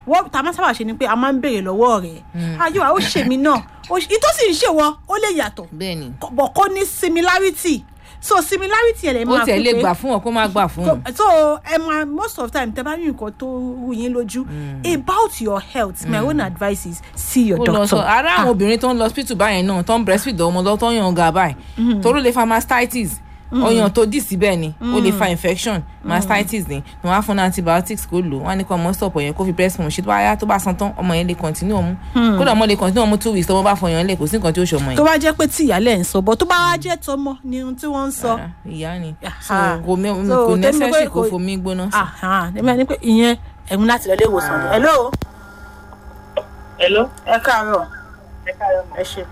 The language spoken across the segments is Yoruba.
wọ́n tá a máa sábà ṣe ni pé a máa ń béèrè lọ́wọ́ rẹ̀ ayọ̀ ó ṣe mí náà ó ṣe- ìtò sì ń ṣèwọ ó lè yàtọ̀ bẹ́ẹ̀ ni bọ̀ kó ní similarity so similarity ẹ̀ lè ó máa tiẹ̀ fi lè pé- gbà fún ọ kó má gbà fún ọ. so ẹ máa most of the time tẹ bá rí nǹkan tó rú yín lójú about your health my own advice is see your ó lọ doctor sọ ara àwọn obìnrin tó ń lọ hospital báyẹn náà tó ń breastfeed ọmọ lọ tó ń yan ọgá báyìí toró lè fa mastitis ọyàn tó dì síbẹ̀ ni ó lè fa infection mastitis ni wọn á fún ní antibiotics kó lò wọn á ní kó ọmọ stop ọyàn kó fi breast pump ṣe tó bá yá tó bá san tán ọmọ yẹn lè continue ọmú kódà ọmọ lè continue ọmú two weeks tọmọ bá fọyàn lẹ kò sí nǹkan tí ó ṣe ọmọ tó yẹn. bá jẹ́ pé tí ìyálẹ̀ ń sọ bọ́ tó bá wá jẹ́ tọmọ ni ohun tí wọ́n ń sọ Rárá, ìyá ni so Aha. kò mẹ- So, kò tẹ́mi necessary pé kó kò- fomi gbóná sí. ẹ̀mí ẹni pé ìyẹn ẹ̀mú láti lọ ilé ìwòsàn ni. hello Hello. ẹ káàárọ̀ Ẹ káàárọ̀ mà. ẹ ṣe.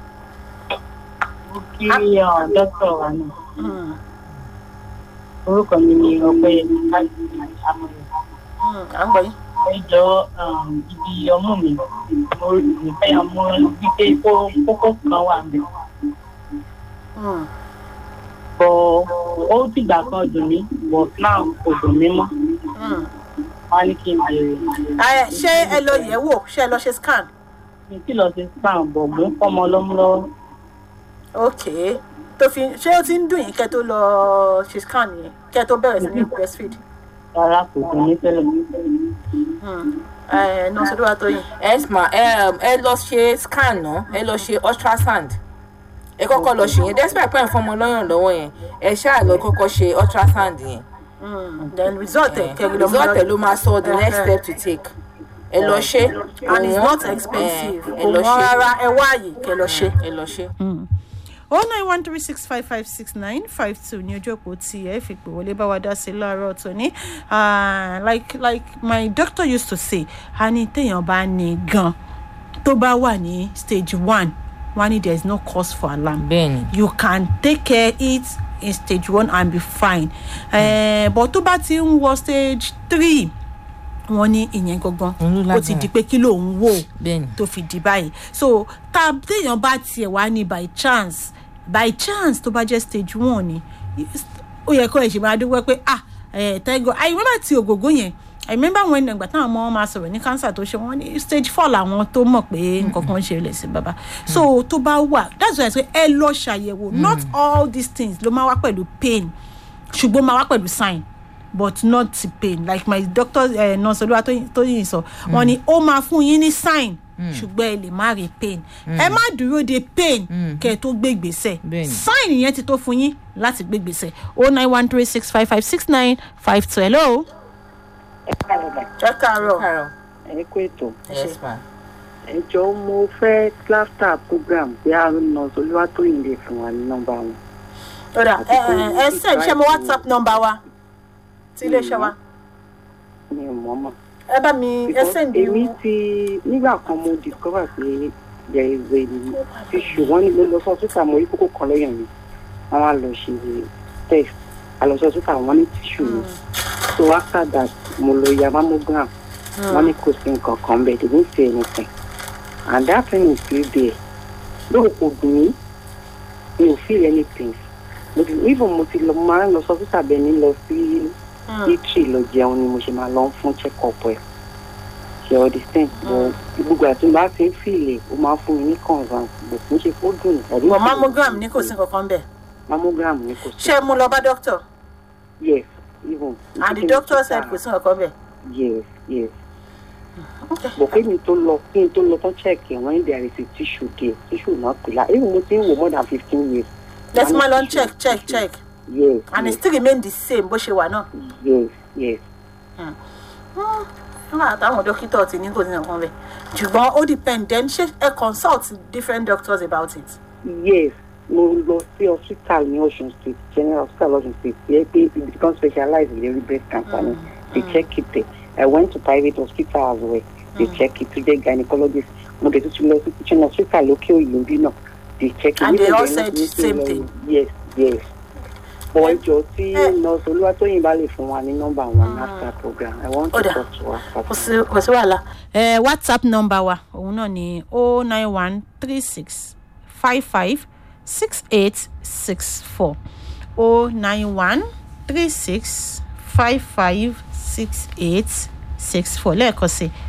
Mo kí ọ dọ́kítọ̀ wa náà. Orúkọ mi ni Ọpẹ́yẹmí Káyọ̀dé Amọ̀lẹ̀. à ń gbọ́ yín. Ẹ jọ um, ibi ọmú mi. Mo rí fẹ́ ọmọ wípé kó- kókó kan wà mí. Bọ̀ ó dìgbà kan dùn mí, but now kò dùn mí mọ́. Wọ́n á ní kí n bèrè. Ẹ, ṣé ẹ lọ yẹ̀ wò ṣé ẹ lọ ṣe scan. Mi tí lọ sí spam bọ̀ mò ń fọ́mọ lọ́mú lọ́wọ́. ok tó fi ṣé ó ti ń dùn yín kẹ́ tó lọ ṣe scan yẹn kẹ́ tó bẹ̀rẹ̀ sí ní breastfeed. Rárá kò dùn mí tẹ́lẹ̀. ẹ náà sọdọ́ wa tó yìn. ẹ ma ẹ ẹ lọ ṣe scan náà ẹ lọ ṣe ultrasound ẹ kọ́kọ́ lọ ṣe yẹn despite pé ẹ fọmọ lọ́yàn lọ́wọ́ yẹn ẹ ṣáà lọ kọ́kọ́ ṣe ultrasound yẹn then result ẹ kẹ́rin lọ́mọ result ẹ ló máa sọ the next step to take ẹ lọ ṣe and it's Kò not wọ́n, expensive ẹ kò lọ wọ́n ṣe rárá ẹ wá àyè kẹ́ lọ ṣe. ẹ lọ ṣe. oh nine one three six five five six nine five two ní ojú òpó tí ẹ fi pè wọlé bá wa dá sí láàárọ̀ tòní Ah, like like my doctor used to say a ní téèyàn bá ní gan tó bá wà ní stage one wọ́n ní there is no cause for alarm bẹ́ẹ̀ni you can take care it in stage one and be fine mm. uh, but tó bá ti ń wọ stage three wọ́n ní ìyẹn gangan Òun ló ó ti lágbára. di pé kí ló ń wò bẹ́ẹ̀ni tó fi di báyìí so tá téèyàn bá tiẹ̀ wá ní by chance by chance tó bá jẹ́ stage one ni ó yẹ kó ẹ̀ ṣe máa dúpẹ́ pé ah eh, thank God I remember ti ògògó yẹn I remember when ìgbà táwọn ọmọ wọn máa sọ̀rọ̀ ní cancer tó ṣe wọ́n ní stage four làwọn tó mọ̀ pé nǹkan kan ń ṣe lẹ̀ sí bàbá so tó bá wà that's why I say ẹ lọ ṣàyẹ̀wò not all these things ló máa wá pẹ̀lú pain ṣùgbọ́n máa wá pẹ̀lú sign but not pain like my doctor uh, nurse olúwa tó yìí sọ wọn ni ó máa fún yín ní sign ṣùgbọ́n ẹ lè má rí pain ẹ má dúró de pain kẹ́ ẹ tó gbé gbèsè Bẹ́ẹ̀ni. sign yẹn ti tó fún yín láti gbé gbèsè o nine one three six five five six nine five two hello. Ẹ káàárọ̀ mà. ẹ káàárọ̀ Carol Ẹ kú ètò. yes ma ẹ jọ̀ọ́ mo fẹ́ laughter program bí a nọ olúwatóyìn lè fún wa ní nọ́mbà wọn. ọ̀dà ẹ ẹ ẹ send ṣe mo whatsapp number wa ti iléeṣẹ́ wa mi ò mọ̀ mọ̀. ẹ bá mi ẹ send èmi you ti nígbà kan mo discover pé there is a tissue wọ́n ní mo lọ sọ síta mo rí kókó kan lẹ́yìn mi wọ́n wá lọ ṣe test àlọ́sọ síta wọ́n ní tissue mi so after that mo lọ ya mammogram wọ́n ní kò sí nǹkan kan bẹ́ẹ̀ they didn't say anything and that thing is still there lóò kò dùn mí mi ò feel anything mo ti even mo ti lọ mo máa ń lọ sọ síta bẹ́ẹ̀ ni lọ sí italy lọ jẹun ni mo ṣe máa lọ fún check up ẹ̀ ṣe understand but gbogbo àti bá fi ń fìlè ó máa fún mi ní convance but kì í ṣe kó dùn ẹ̀rí but mammogram ní kò sí kankan bẹ́ẹ̀ mammogram ni kò sí ṣé mo lọ bá doctor yes even and the doctor said kò sí kankan bẹ́ẹ̀. yes yes but kí ni tó lọ kí ni tó lọ tán check ẹ̀ wọ́n ní there is a tissue there tissue náà pè lá even mo ti ń wò more than fifteen years let's Wọ́n ní ma lọ tissue, check check tissue. check yes and it yes still remain the same bó ṣe wà náà. yes yes nígbà táwọn dókítà ti ní kò sí nǹkan bẹ́ẹ̀ ṣùgbọ́n ó depend then ṣé ẹ consult different doctors about it. yes mo lọ sí hospital ní ocean state general hospital ocean state yẹ pé it become specialized in the breast cancer ni they check it there i went to private hospital as well they check it to the gynecologist mo dẹ̀ tún ti lọ sí teaching hospital lókè òyìnbó bí náà they check it. And they Níbo all dẹ̀ said ní the same lọ- thing? yes yes bọ̀ ẹjọ́ tí Eh. nurse olúwatóyìn bá lè fún wa ní nọ́mbà wọn after program i want to Ó dà. talk to her kò sí kò sí wàhálà. ẹ whatsapp number wa òun náà ni o nine one three six five five six eight six four o nine one three six five five six eight six four lẹ́ẹ̀kan sí